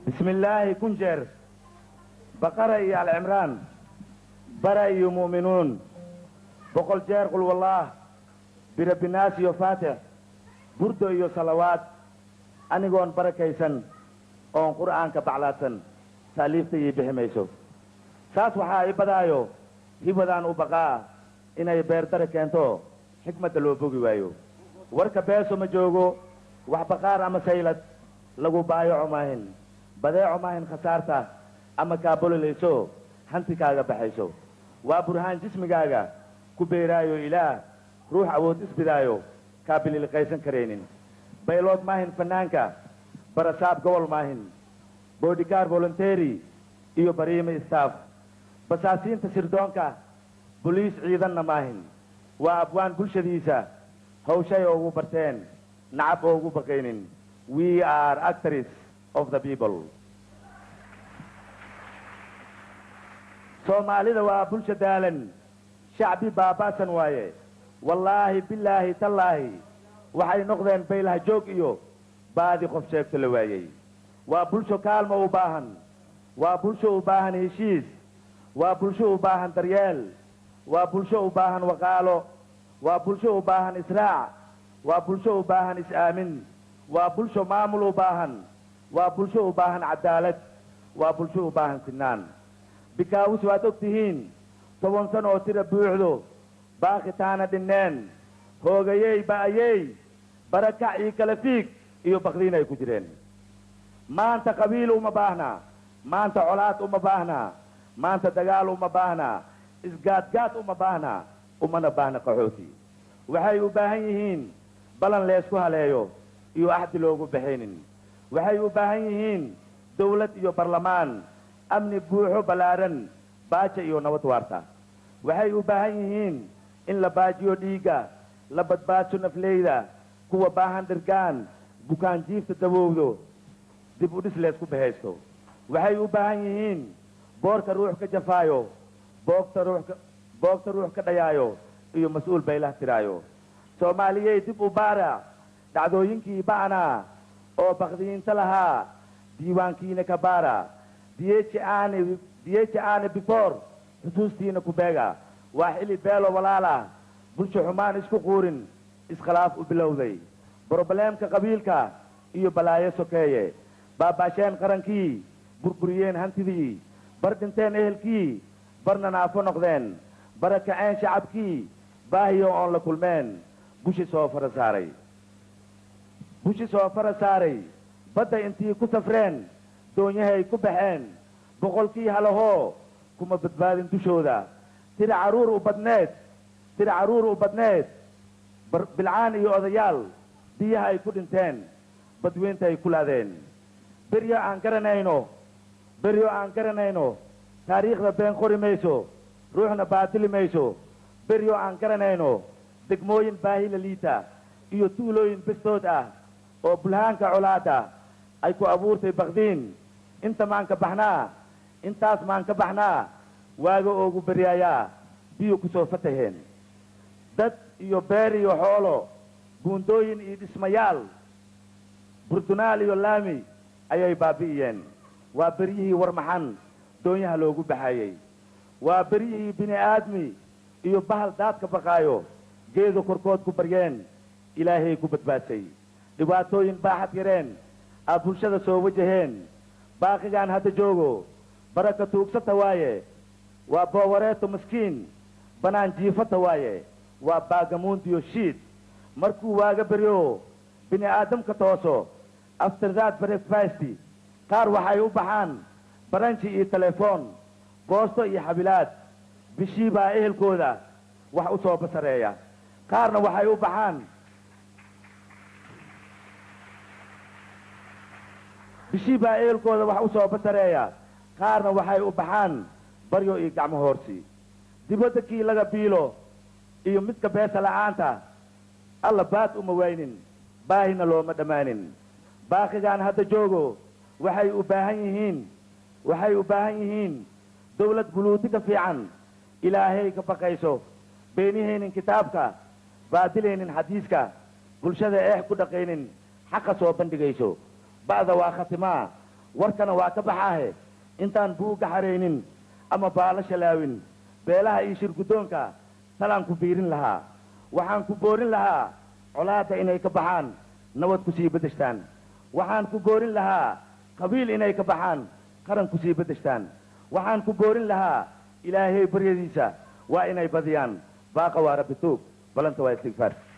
bismi illaahi kun jeer baqara iyo alcimraan bara iyo mu'minuun boqol jeer qul wallaah birabbinaas iyo faatix burdo iyo salawaad anigoon barakaysan oon qur'aanka baclaadsan taaliifta ii bixi mayso saas waxaa i badaayo hibadaan u baqaa inay beerdare keento xikmadda loo bogi waayo warka beeso ma joogo wax baqaar ama saylad lagu baayaco maahin badeeco maahin khasaarta ama kaabololayso hanti kaaga baxayso waa burhaan jismigaaga ku beeraayo ilaah ruux awood isbidaayo kaa bililiqaysan karaynin baylood maahin fanaanka barasaab gobol maahin boodhikaar voluntery iyo bariime staff basaasiinta sirdoonka boliis ciidanna maahin waa abwaan bulshadiisa hawshay oogu barteen nacab oogu baqaynin we are actors of the people soomaalida waa bulsha daalan shacbi baaba'san waaye wallaahi bilaahi tallaahi waxay noqdeen baylaha joog iyo baadi qof sheegto la waayey waa bulsho kaalmo u baahan waa bulsho u baahan heshiis waa bulsho u baahan daryeel waa bulsho u baahan waqaalo waa bulsho u baahan israac waa bulsho u baahan is-aamin waa bulsho maamul u baahan waa bulsho u baahan cadaalad waa bulsho u baahan sinaan bikaawis waad og tihiin toban san oo tira buuxdo baaqitaana dhinneen hoogayey ba'ayey barakac iyo kala fiig iyo bakdiin ay ku jireen maanta qabiil uma baahna maanta colaad uma baahna maanta dagaal uma baahna isgaadgaad uma baahna umana baahna qaxooti waxay u baahan yihiin balan leesku haleeyo iyo axdi loogu baxaynin waxay u baahan yihiin dawlad iyo barlamaan amni buuxo ballaaran baaja iyo nabad waarta waxay u baahan yihiin in la baajiyo dhiigga la badbaadso nafleyda kuwa baahan dhirgaan bukaan jiifta dabowdo dib u dhis leesku bahaysto waxay u baahan yihiin boorka ruux ka jafaayo boogta ruux ka boogta ruux ka dhayaayo iyo mas-uul baylah tiraayo soomaaliyey dib u baara dhacdooyinkii ba'naa oo bakdiyiinta lahaa diiwaankiina ka baara diyeeji aane diyeeji aane before xusuustiina ku beega waa xili beelo walaala bulsho xumaan isku quurin iskhilaaf u bilowday brobleemka qabiilka iyo balaayo sokeeye baabaasheen qarankii burburiyeen hantidii bar dhinteen ehelkii barna naafo noqdeen bara kaceen shacabkii baahiyo oon la kulmeen bushi soo fara saaray bushi soo fara saaray badda intii ku safreen doonyahay ku baxeen boqolkii halahoo kuma badbaadin dushooda tira carruur u badneed tira carruur u badneed bilcaan iyo odayaal biyaha ay ku dhinteen badweynta ay ku laadeen beryo aan garanayno beryo aan garanayno taariikhda been qori mayso ruuxna baatili mayso beryo aan garanayno degmooyin baahila liita iyo tuulooyin bestood ah oo bulhaanka colaada ay ku abuurtay bakdiin inta maan ka baxnaa intaas maan ka baxnaa waaga oogu beryaayaa biyo ku soo fataheen dad iyo beer iyo xoolo buundooyin iyo dhismayaal burdunaal iyo laami ayay baabi'iyeen waa beryihii warmaxan doonyaha loogu baxayey waa beryihii bini aadmi iyo bahal daadka baqaayo geedu korkood ku baryeen ilaahay ku badbaadsay dhibaatooyin baaxad yareen aa bulshada soo wajaheen baaqigaan hadda joogo baraka tuugsata waaye waa boowareeto maskiin banaan jiifata waaye waa baagamuundiyo shiid markuu waaga beryo bini aadamka tooso after that breakfast qaar waxay u baxaan baranji iyo telefoon goosto iyo xabilaad bishii baa ehelkooda wax u soo basareeya qaarna waxay u baxaan bishii baa ehelkooda wax u soo basareeya qaarna waxay u baxaan baryo iyo gacmo hoorsi dibadda kii laga biilo iyo midka beesa la'aanta alla baad uma waynin baahina looma dhammaanin baaqigaan hadda joogo waxay u baahan yihiin waxay u baahan yihiin dawlad buluuti ka fiican ilaahay ka baqayso beenihaynin kitaabka baadilaynin xadiiska bulshada eex ku dhaqaynin xaqa soo bandhigayso ba'da waa khatimaa warkana waa ka baxaahe intaan buugga xaraynin ama baala shalaawin beelaha iyo shir guddoonka talaan ku biirin lahaa waxaan ku boorin lahaa colaadda inay ka baxaan nabad ku sii beddeshtaan waxaan ku boorin lahaa qabiil inay ka baxaan qaran ku sii beddeshtaan waxaan ku boorin lahaa ilaahay baryadiisa waa inay badiyaan baaqa waa rabbi tuug balanta waa istigfaar